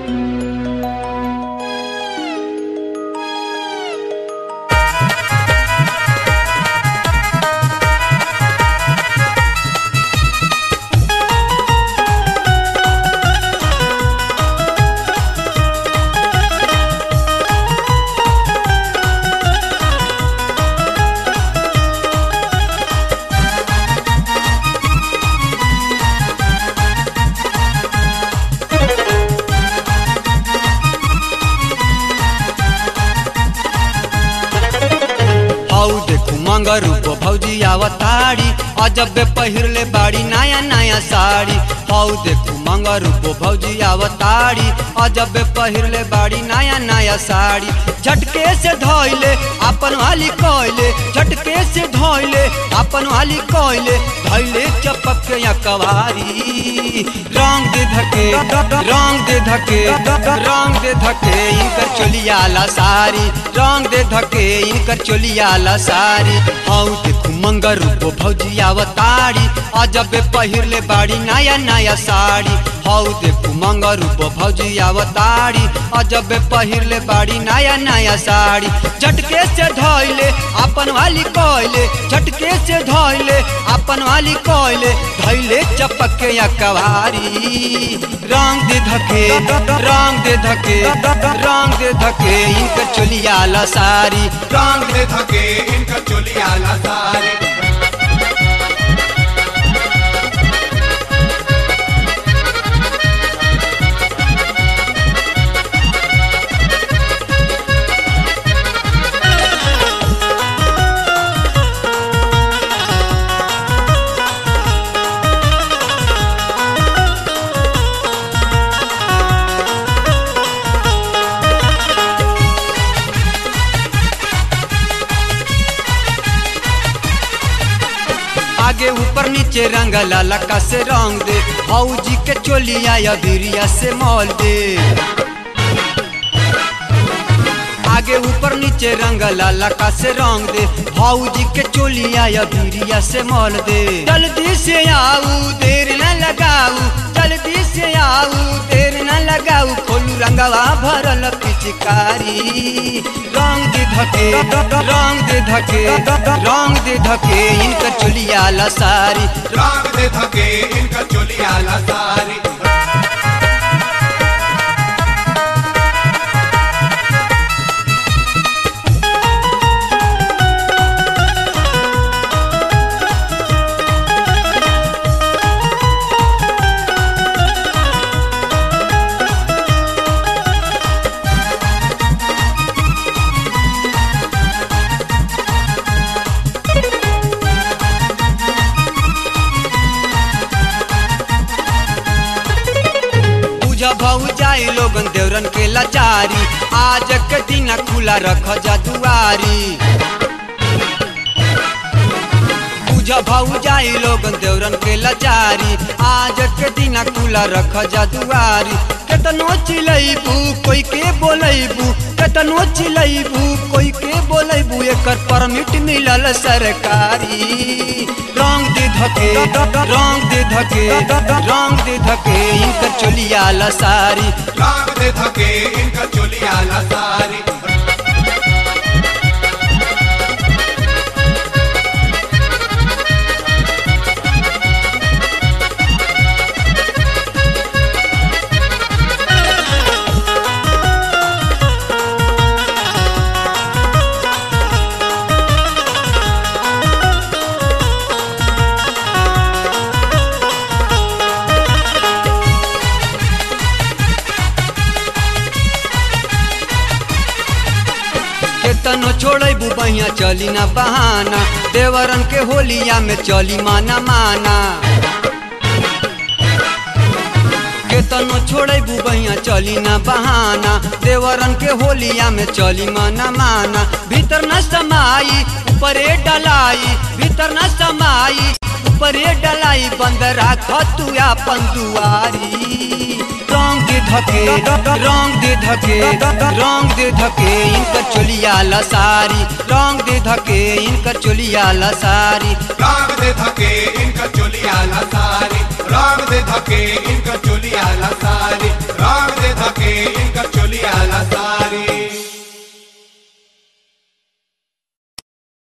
हौ देखू मंगर रूप भौजी आवताड़ी अजब पहिरले बाड़ी नया नया साड़ी हौ देखू मंगर रूप भौजी आवताड़ी अजब पहिरले बाड़ी नया नया साड़ी झटके से धोइले अपन वाली कोइले झटके से धोइले अपन वाली कोइले धैले चपक के या कवारी रंग दे धके रंग दे धके रंग दे धके इनकर चोलिया ला सारी रंग दे धके इनकर चोलिया ला सारी हौ देखू मंगर रूप भौजी आवताड़ी अजब पहिरले बाड़ी नया नया साड़ी हौ देखू मंगर रूप भौजी आवताड़ी अजब पहिरले बाड़ी नया नया साड़ी झटके से धोइले अपन वाली कोइले झटके से धोइले अपन वाली कोइले धैले चपक के या कवारी रंग दे धके रंग दे धके रंग दे धके इनकर चोलिया ला सारी रंग दे धके इनका चोलिया ला सारी आगे ऊपर नीचे रंग ललका से रंग दे भौजी के चोलिया या बिरिया से मोल दे आगे ऊपर नीचे रंग ललका से रंग दे भौजी के चोलिया या बिरिया से मोल दे जल्दी से आऊ देर न लगाऊ जल्दी से आऊ देर न लगाऊ खोलू रंगवा भरल पिचकारी रंग दे धके रंग दे धके रंग दे धके इनकर चोलिया ला सारी रंग दे धके इनका चोलिया ला सारी पूजा भाऊ जाए लोगन देवरन के लाचारी आज के दिन खुला रख जा दुआरी पूजा भाऊ जाए लोगन देवरन के लाचारी आज के दिन खुला रख जा दुआरी केतनो चिलैबू कोई के बोलैबू केतनो चिलैबू कोई के बोलैबू एकर परमिट मिलल सरकारी रंग दे धके रंग दे धके रंग दे धके इनकर चोलिया ला सारी रंग दे धके इनका चोलिया ला सारी केतनो छोड़बू बढ़िया चली ना बहाना देवरन के होलिया में चली माना माना केतनो छोड़बू बढ़िया चली ना बहाना देवरन के होलिया में चली माना माना भीतर न समाई ऊपरे डलाई भीतर न समाई ऊपरे डलाई बंद राख तू अपन दुआरी रंग दे धके रंग दे धके रंग दे धके इनकर चोलिया ला सारी रंग दे धके इनकर चोलिया ला सारी रंग दे धके इनका चोलिया ला सारी रंग दे धके इनका